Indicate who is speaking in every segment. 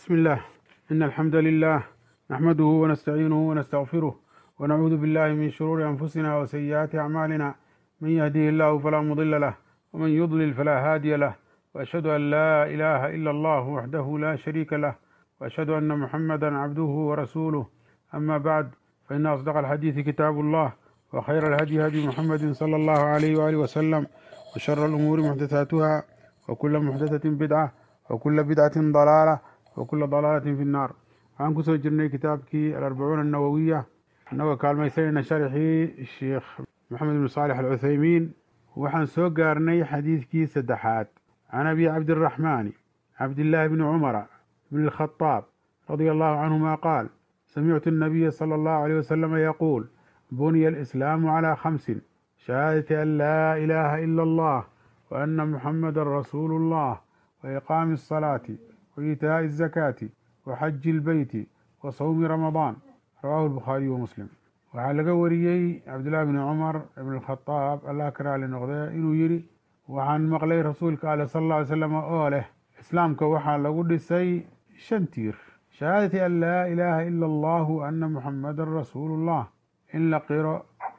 Speaker 1: بسم الله إن الحمد لله نحمده ونستعينه ونستغفره ونعوذ بالله من شرور أنفسنا وسيئات أعمالنا من يهديه الله فلا مضل له ومن يضلل فلا هادي له وأشهد أن لا إله إلا الله وحده لا شريك له وأشهد أن محمدا عبده ورسوله أما بعد فإن أصدق الحديث كتاب الله وخير الهدي هدي محمد صلى الله عليه وآله وسلم وشر الأمور محدثاتها وكل محدثة بدعة وكل بدعة ضلالة وكل ضلالة في النار waxaan kusoo jirnay kitaabkii alarbacuuna annawowiya annagoo kaalmaysanayna sharxii sheekh maxamed ibnu saalix alcuthaymiin waxaan soo gaarnay xadiidkii saddexaad can abi cabdiraxmaani cabdillaahi bni cumara bni alkhadaab radia allahu canhuma qaal samictu annabiya sala allahu alayh wasalama yaquul buniya alislaamu calaa khamsin shahaadati an laa ilaaha ila allah wa ana muxamadan rasuulu allah wa iqaami asalaati wa iitaa'i azakaati waxaji ilbeyti wa sawmi ramadaan rawaahu lbukhaariyu wa muslim waxaa laga wariyey cabdullaahi bni cumar ibn alkhadaab allah ka raali noqdee inuu yidhi waxaan maqlay rasuulka ale sal alla ly slam oo leh islaamka waxaa lagu dhisay shan tiir shahaadati an laa ilaaha ila allahu ana muxamadan rasuulullah in la qiro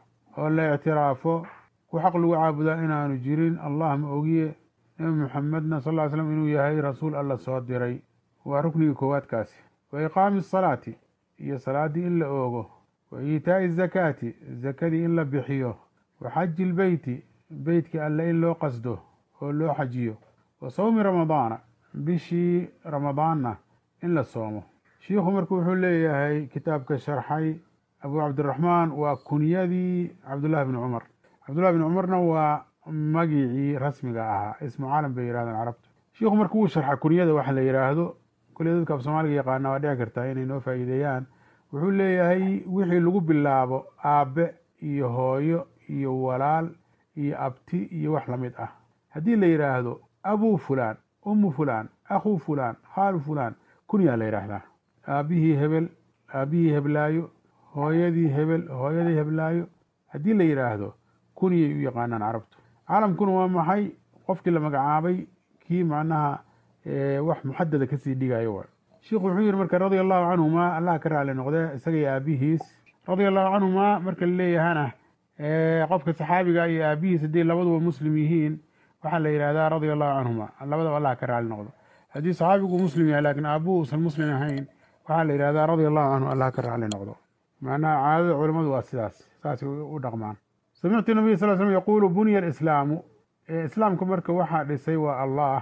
Speaker 1: oo la ictiraafo ku xaq lagu caabudaa inaanu jirin allah ma ogiye nebi muxamedna sal ly slam inuu yahay rasuul alla soo diray waa ruknigii koowaadkaasi wa iqaami asalaati iyo salaaddii in la oogo wa iitaa'i azakaati zakadii in la bixiyo wa xaji ilbeyti beytkii alle in loo qasdo oo loo xajiyo wa sawmi ramadaana bishii ramadaanna in la soomo shiikhu marka wuxuu leeyahay kitaabka sharxay abuu cabdiraxmaan waa kunyadii cabdullahi bni cumar cabdullahi bni cumarna waa magicii rasmiga ahaa ismu caalam bay yihahdeen carabtu shiikhu marka wuu sharxa kunyada waxa la yidhaahdo kule dadka af soomaaliga yaqaana waa dhici kartaa inay noo faa'iideeyaan wuxuu leeyahay wixii lagu bilaabo aabbe iyo hooyo iyo walaal iyo abti iyo wax lamid ah haddii la yidhaahdo abuu fulaan ummu fulaan akhuu fulaan khaalu fulaan kunyaa la yidhaahdaa aabbihii hebel aabbihii heblaayo hooyadii hebel hooyadii heblaayo haddii la yidhaahdo kunyay u yaqaanaan carabtu caalamkuna waa maxay qofkii la magacaabay kii macnaha wax muxadada kasii dhigayo waay sheikhu wuxuu yihi marka radia allahu canhuma allah ka raali noqde isagay aabihiis radia allahu canhuma marka laleeyahana qofka saxaabiga iyo aabihiis haddii labaduba muslim yihiin waxaa la yidhahdaa radia allahu canhuma labadaba allah ka raali noqdo haddii saxaabigu muslim yahay lakin aabuhu usan muslim ahayn waxaa la yidhahdaa radia allahu canhu allah ka raali noqdo macnaha caadada culamadu waa sidaas saasay u dhaqmaan samictu nabiy sal slm yaquulu buniya alislaamu islaamka marka waxaa dhisay waa allah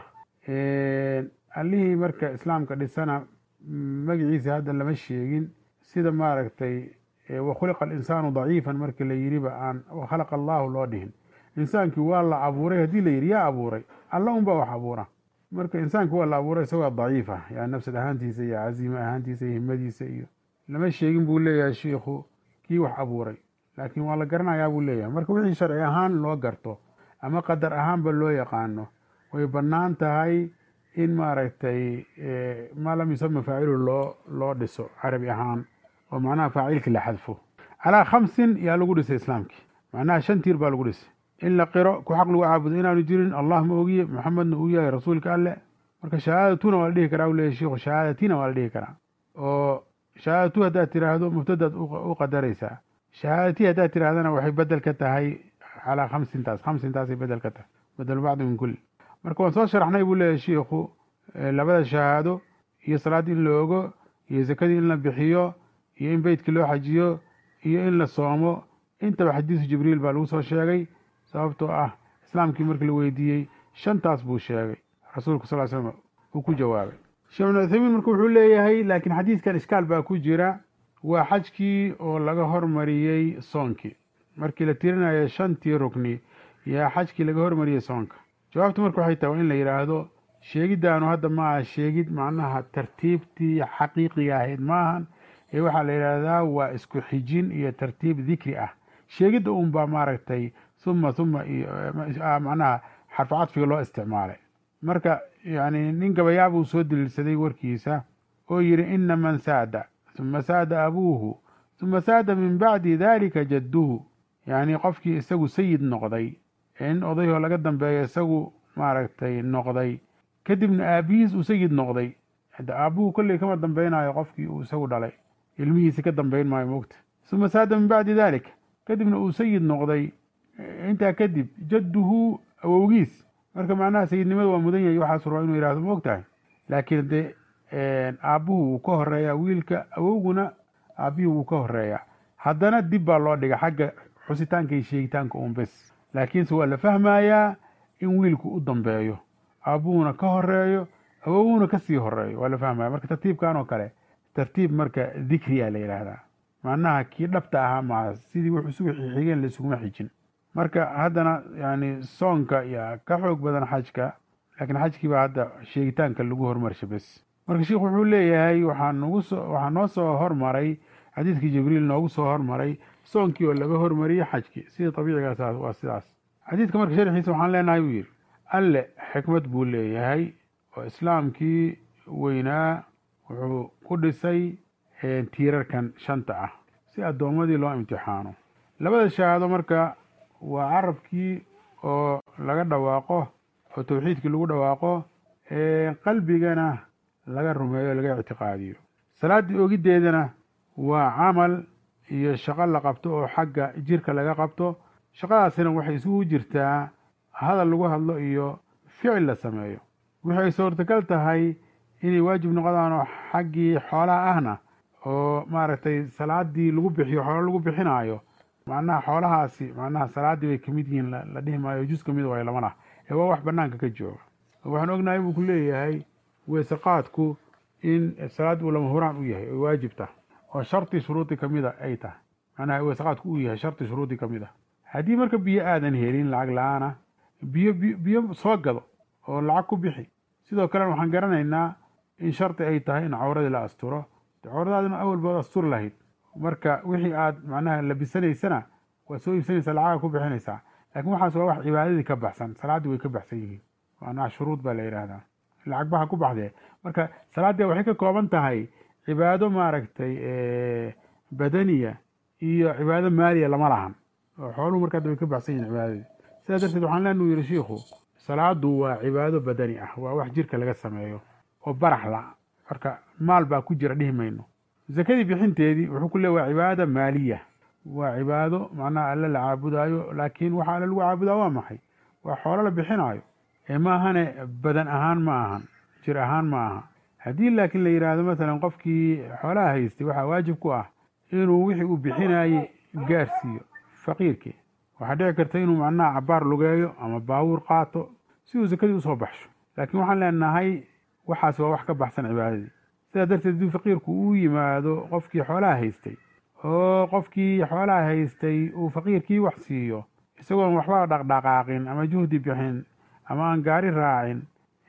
Speaker 1: allihii marka islaamka dhisana magaciisa hadda lama sheegin sida maaragtay wakhuliqa alinsaanu daciifan marka la yiriba aan wakhalaqa allaahu loo dhihin insaankii waa la abuuray haddii la yidhi yaa abuuray alla unbaa wax abuura marka insaanki waa la abuuray isagoo daciif ah yani nafsad ahaantiisa iyo caziima ahaantiisa iyo himadiisa iyo lama sheegin buu leeyahay shiikhu kii wax abuuray laakiin waa la garanayaa buu leeyahay marka wixii sharci ahaan loo garto ama qadar ahaanba loo yaqaano way bannaan tahay in maaragtay maa lam yusama faacilu loo loo dhiso carabi ahaan oo macnaha faacilkii la xadfo calaa khamsin yaa lagu dhisay islaamkii macnaha shan tiir baa lagu dhisay in la qiro ku xaq lagu caabudo inaanu jirin allah ma ogiye maxamedna uu yahay rasuulka alleh marka shahaadatuna waa la dhihi karaa u leeyahy shiikhu shahaadatina waa la dhihi karaa oo shahaadatu haddaad tiraahdo mubtadaad u qadaraysaa shahaadati haddaad tirahdana waxay bedel ka tahay calaa khamsintaas khamsintaasay bedel ka tahay bedel bacdi min kulli marka waan soo sharaxnay buu leeyahay shiikhu labada shahaado iyo salaaddii in la ogo iyo zakadii in la bixiyo iyo in beytkii loo xajiyo iyo in la soomo intaba xadiisu jibriil baa lagu soo sheegay sababtoo ah islaamkii markii la weydiiyey shantaas buu sheegay rasuulku sal slam uu ku jawaabay sheekh ibnu uthaymiin marka wuxuu leeyahay laakiin xadiiskan ishkaal baa ku jira waa xajkii oo laga hormariyey soonkii markii la tirinayo shantii rukni yaa xajkii laga hormariyey soonka jawaabtu marka waxay tahay waa in la yidhaahdo sheegiddaanu hadda maaha sheegid macnaha tartiibtii xaqiiqiga ahayd maahan ee waxaa la yidhaahdaa waa isku xijin iyo tartiib dikri ah sheegidda unbaa maaragtay huma huma iyo macnaha xarfu cadfiga loo isticmaalay marka yani nin gabayaa buu soo daliilsaday warkiisa oo yidhi ina man saada huma saada abuuhu huma saada min bacdi dalika jadduhu yacni qofkii isagu sayid noqday in odayoo laga dambeeyo isagu maaragtay noqday kadibna aabihiis uu sayid noqday hadda aabbuhu kolley kama dambaynayo qofkii uu isagu dhalay ilmihiisi ka dambayn maayo moogta uma saada min bacdi dalik kadibna uu sayid noqday intaa kadib jadduhu awowgiis marka macnaha sayidnimada waa mudan yahay waxaas raba inuu yihahdo moog tahay laakiin dee aabbuhu wuu ka horeeyaa wiilka awowguna aabbihii wuu ka horeeyaa haddana dib baa loo dhiga xagga xusitaanka iyo sheegitaanka uun bes laakiinse waa la fahmayaa in wiilku u dambeeyo aabbuhuna ka horeeyo awowguna kasii horeeyo waa la fahmaya marka tartiibkan oo kale tartiib marka dikriya la yidhaahdaa macnaha kii dhabta ahaa maaha sidii wuxuu isugu xigeen laisuguma xijin marka haddana yani soonka yaa ka xoog badan xajka laakiin xajkii baa hadda sheegitaanka lagu hormarsha bes marka sheikhu wuxuu leeyahay waxaa nagu soo waxaa noo soo hormaray xadiidkii jibriil noogu soo hormaray soonkii oo laga hormariyey xajkii sida abiicigaas waa sidaas xadiidka marka sharxiisa waxaan leenahay buu yidhi alle xikmad buu leeyahay oo islaamkii weynaa wuxuu ku dhisay tiirarkan shanta ah si addoommadii loo imtixaano labada shahaado marka waa carabkii oo laga dhawaaqo oo tawxiidkii lagu dhawaaqo qalbigana laga rumeeyo o laga ictiqaadiyo salaaddii ogiddeedana waa camal iyo shaqo la qabto oo xagga jirka laga qabto shaqadaasina waxay isugu jirtaa hadal lagu hadlo iyo ficil la sameeyo waxay suurtagal tahay inay waajib noqdaan oo xaggii xoolaha ahna oo maaragtay salaaddii lagu bixiyo xoolo lagu bixinaayo macnaha xoolahaasi macnaha salaaddii bay kamid yihiin la dhihi maayo jus kamid waay lama lah ee waa wax banaanka ka jooga waxaan ognahay buu ku leeyahay weeseqaadku in salaad uu lama huraan u yahay oy waajib tah oo shardi shuruudi kamida ay tahay macnaha weeseqaadku uu yahay shardi shuruudi kamid a haddii marka biyo aadan helin lacag la-aana biyo biyo soo gado oo lacag ku bixi sidoo kalena waxaan garanaynaa in shardi ay tahay in cawradii la asturo cawradaadina awal baad asturi lahayd marka wixii aad macnaha labisanaysana waad soo iibsanaysaa lacaga ku bixinaysaa laakiin waxaas waa wax cibaadadii ka baxsan salaaddii way ka baxsan yihiin macnaha shuruud baa la yidhaahdaa lacag baha ku baxdee marka salaaddii waxay ka kooban tahay cibaado maaragtay badaniya iyo cibaado maaliya lama lahan oo xooluhu marka hadda way ka baxsan yihin cibaadadii sidaa darteed waxaan leenuu yihi shiikhu salaadu waa cibaado badani ah waa wax jirka laga sameeyo oo barax la marka maal baa ku jira dhihi mayno zakadii bixinteedii wuxuu ku leey waa cibaada maaliya waa cibaado macnaha alle la caabudaayo laakiin waxa alle lagu caabudaa waa maxay waa xoolo la bixinaayo ee ma ahane badan ahaan ma ahan jir ahaan ma aha haddii laakiin la yidhaahdo masalan qofkii xoolaha haystay waxaa waajib ku ah inuu wixii uu bixinaayey gaarsiiyo faqiirkii waxaa dhici karta inuu macnaha cabaar lugeeyo ama baawuur qaato si uu sakadii usoo baxsho laakiin waxaan leenahay waxaas waa wax ka baxsan cibaadadii sidaa darteed hadduu faqiirku uu yimaado qofkii xoolaha haystay oo qofkii xoolaha haystay uu faqiirkii wax siiyo isagoon waxba dhaqdhaqaaqin ama juhdi bixin ama aan gaari raacin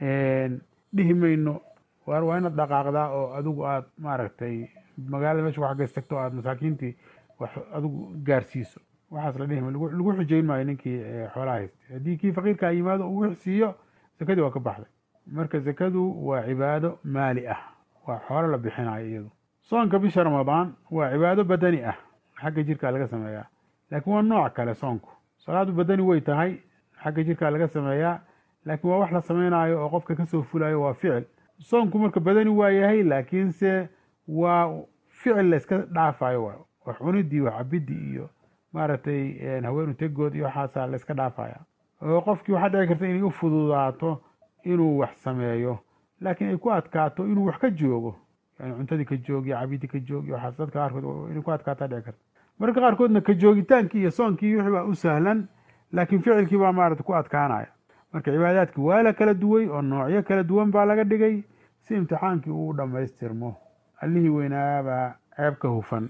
Speaker 1: dhihi mayno waar waa inaad dhaqaaqdaa oo adigu aad maaragtay magaalada meesha wax gaystagto aad masaakiintii wax adigu gaarsiiso waxaas la dhihi mayo lagu xujeyn maayo ninkii xoolaha haystay haddii kii faqiirkaa yimaado uu wix siiyo sakadii waa ka baxday marka sakadu waa cibaado maali ah waa xoolo la bixinayo iyadu soonka bisha ramadaan waa cibaado badani ah xagga jirkaa laga sameeyaa laakiin waa nooc kale soonku salaadu badani way tahay xagga jirkaa laga sameeyaa laakiin waa wax la sameynaayo oo qofka kasoo fulayo waa ficil soonku marka badani waa yahay laakiinse waa ficil layska dhaafayo waay wax cunidii wax cabidii iyo maaragtay haweenu tegood iyo waxaasaa layska dhaafaya oo qofkii waxaa dhici karta inay u fududaato inuu wax sameeyo laakiin ay ku adkaato inuu wax ka joogo yani cuntadii ka joogiyo cabidii ka joogiyo waxaas dadka qaarkood inay ku adkaataa dhici karta marka qaarkoodna ka joogitaankii iyo soonkii wixii baa u sahlan laakiin ficilkii baa maarata ku adkaanaya marka cibaadaadkii waa la kala duway oo noocyo kala duwan baa laga dhigay si imtixaankii uu dhammaystirmo allihii weynaabaa ceeb ka hufan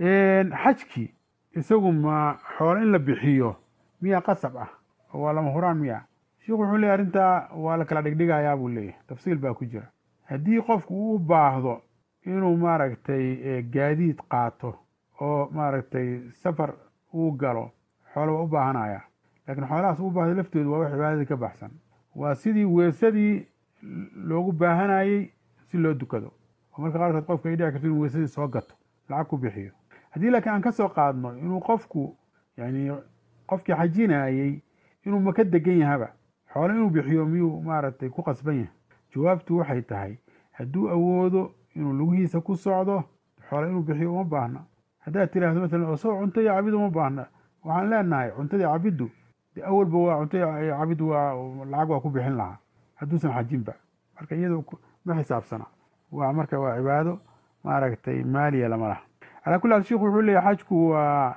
Speaker 1: xajkii isagu ma xoolo in la bixiyo miyaa qasab ah oo waa lama huraan miya sheikhu wuxuu leeyahy arrintaa waa la kala dhigdhigayaa buu leeyahy tafsiil baa ku jira haddii qofku uu baahdo inuu maaragtay gaadiid qaato oo maaragtay safar uu galo xoolo waa u baahanaya laakiin xoolahaas u baahday laftoodu waa wax cibaadadii ka baxsan waa sidii weesadii loogu baahanayey si loo dukado oo marka qaarkood qofka ay dhici karto inuu weesadii soo gato lacag ku bixiyo haddii laakiin aan ka soo qaadno inuu qofku yani qofkii xajinayey inuu maka degan yahaba xoolo inuu bixiyo miyuu maaragtay ku qasban yahay jawaabtu waxay tahay hadduu awoodo inuu lugihiisa ku socdo xoole inuu bixiyo uma baahna haddaad tiraahdo maalan isagoo cunto iyo cabid uma baahna waxaan leenahay cuntadii cabiddu de awalba waa cunto iyo cabid waa lacag waa ku bixin lahaa hadduusan xajinba marka iyado ma xisaabsana waa marka waa cibaado maaragtay maaliya lama laha calaa kulli haal sheikhu wuxuu leeyahy xajku waa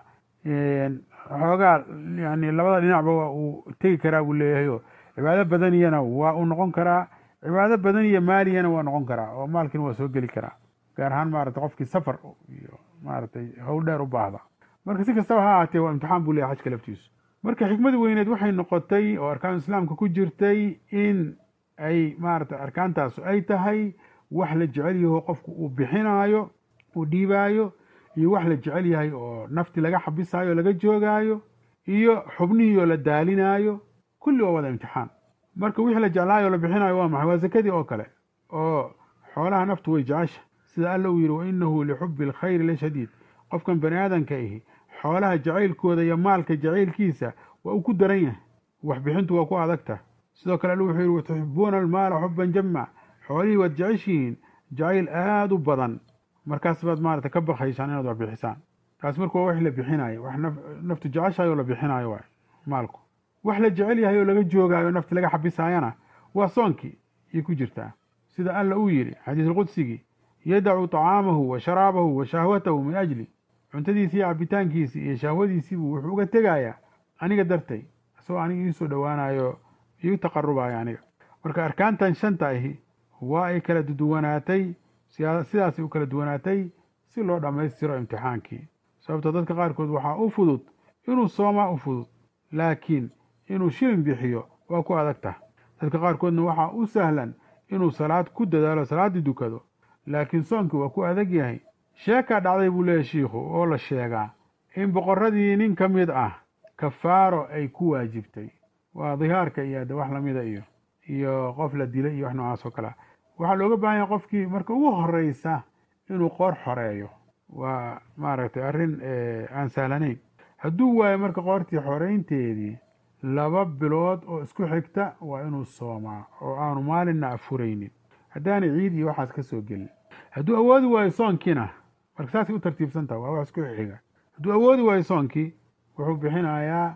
Speaker 1: xoogaa yani labada dhinacba waa uu tegi karaa buu leeyahayo cibaado badaniyana waa uu noqon karaa cibaado badaniya maaliyana waa noqon karaa oo maalkina waa soo geli karaa gaar ahaan maaragtay qofkii safar iyo maaragtay howl dheer u baahda marka si kastaba ha ahaatee waa imtixaan buu leeyahy xajka laftiisu marka xikmada weyneed waxay noqotay oo arkaanu islaamka ku jirtay in ay maaragtay arkaantaasu ay tahay wax la jecel yaho qofku uu bixinaayo uu dhiibaayo iyo wax la jecel yahay oo nafti laga xabisaayo o laga joogaayo iyo xubnihii oo la daalinaayo kulli waa wada imtixaan marka wixii la jeclaayo o la bixinaayo waa maxay waa sakadii oo kale oo xoolaha naftu way jecesha sida alla uu yidhi wa inahu lixubi alkhayri la shadiid qofkan bani aadanka ihi xoolaha jacaylkooda iyo maalka jacaylkiisa waa uu ku daran yahay waxbixintu waa ku adagta sidoo kale alla wuxuu yidhi watuxibuuna almaala xuban jama xoolihii waad jeceshihiin jacayl aada u badan markaas baad maarata ka bakaysaan inaad wax bixisaan taas marka waa wax la bixinaayo wax naftu jeceshahay oo la bixinaayo waay maalku wax la jecel yahay oo laga joogaayo nafti laga xabisaayana waa soonkii ayay ku jirtaa sida alla uu yidhi xadiisulqudsigii yadacu طacaamahu wa sharaabahu wa shahwatahu min ajli cuntadiisii iyo cabitaankiisii iyo shahwadiisiibuu wuxuu uga tegayaa aniga dartay isagoo aniga iisoo dhowaanayo iu taqarubayo aniga marka arkaantan shanta ahi waa ay kala duwanaatay sidaasay u kala duwanaatay si loo dhammaystiro imtixaankii sababto dadka qaarkood waxaa u fudud inuu soomaa u fudud laakiin inuu shilin bixiyo waa ku adagtah dadka qaarkoodna waxaa u sahlan inuu salaad ku dadaalo salaaddii dukado laakiin soonkii waa ku adag yahay sheekaa dhacday buu leeyahy shiikhu oo la sheegaa in boqorradii nin ka mid ah kafaaro ay ku waajibtay waa dihaarka iyo de wax lamida iyo iyo qof la dilay iyo wax noocaas oo kalea waxaa looga baahan yahay qofkii marka ugu horeysa inuu qoor xoreeyo waa maaragtay arrin aan sahlanayn hadduu waayo marka qoortii xoreynteedii laba bilood oo isku xigta waa inuu soomaa oo aanu maalinna afuraynin haddaanay ciid iyo waxaas ka soo gelin hadduu awoodi waayo soonkiina marka saasay u tartiibsan taha waa wax isku xiga hadduu awoodi waayo soonkii wuxuu bixinayaa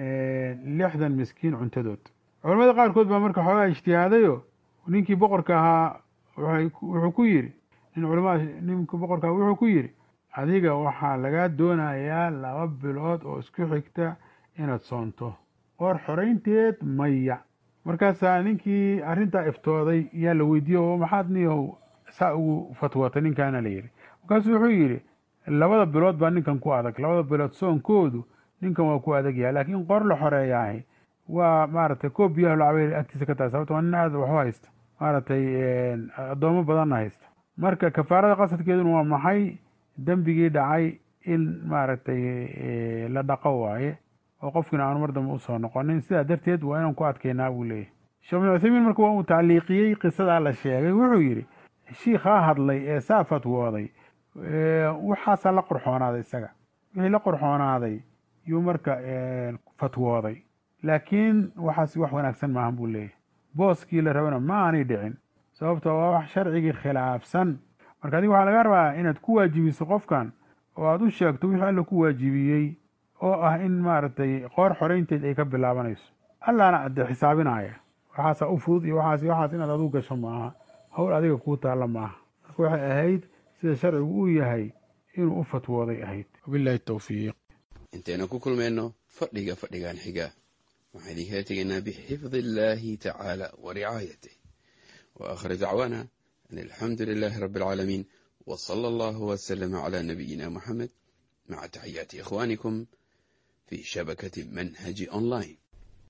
Speaker 1: lixdan miskiin cuntadood culamada qaarkood baa marka xoogaa ijtihaadayo ninkii boqorka ahaa wuxuu ku yidhi nin culamada ninka boqorka wuxuu ku yidhi adiga waxaa lagaa doonayaa laba bilood oo isku xigta inaad soonto qoor xoraynteed maya markaasaa ninkii arrintaa iftooday yaa la weydiiye oo maxaad niyahow saa ugu fatwootay ninkaana la yidhi markaasuu wuxuu yidhi labada bilood baa ninkan ku adag labada bilood soonkoodu ninkan waa ku adag yahay laakiin qoor la xoreeyaahi waa maaragtay koob biyaha lacabay agtiisa ka tahay sababto waa nin aada waxu haysta maaragtay addoomo badanna haysta marka kafaarada qasadkeeduna waa maxay dembigii dhacay in maaragtay la dhaqo waaye oo qofkiina aanu mar dambe usoo noqonin sidaa darteed waa inaan ku adkeynaa buu leeyahy sheekh bin cuthaymiin marka waa uu tacliiqiyey qisadaa la sheegay wuxuu yidhi shiikhaa hadlay ee saa fatwooday waxaasaa la qorxoonaaday isaga wixii la qorxoonaaday yuu marka fatwooday laakiin waxaas wax wanaagsan maahan buu leeyahy booskii la rabana ma aanay dhicin sababto waa wax sharcigii khilaafsan marka adiga waxaa laga rabaa inaad ku waajibiso qofkan oo aad u sheegto wixii alla ku waajibiyey oo ah in maaragtay qoor xoraynteed ay ka bilaabanayso allaana ade xisaabinaya waxaasaa u fudud iyo waxaas waxaas inaad aduu gasho maaha howl adiga kuu taalla maaha marka waxay ahayd sida sharcigu uu yahay inuu u fatwooday ahayd wabilahi towfiiq
Speaker 2: intaynu ku kulmayno fadhiga fadhigan xiga waxaan idinkala tegaynaa bixifdi illaahi tacaala wa ricaayatih wa aakhir dacwaana an alxamdu lilaahi rabbi alcaalamiin wa sala allahu wasalama calaa nabiyina moxamed maca taxiyaati ikhwaanikum في شبكة منهج أونلاين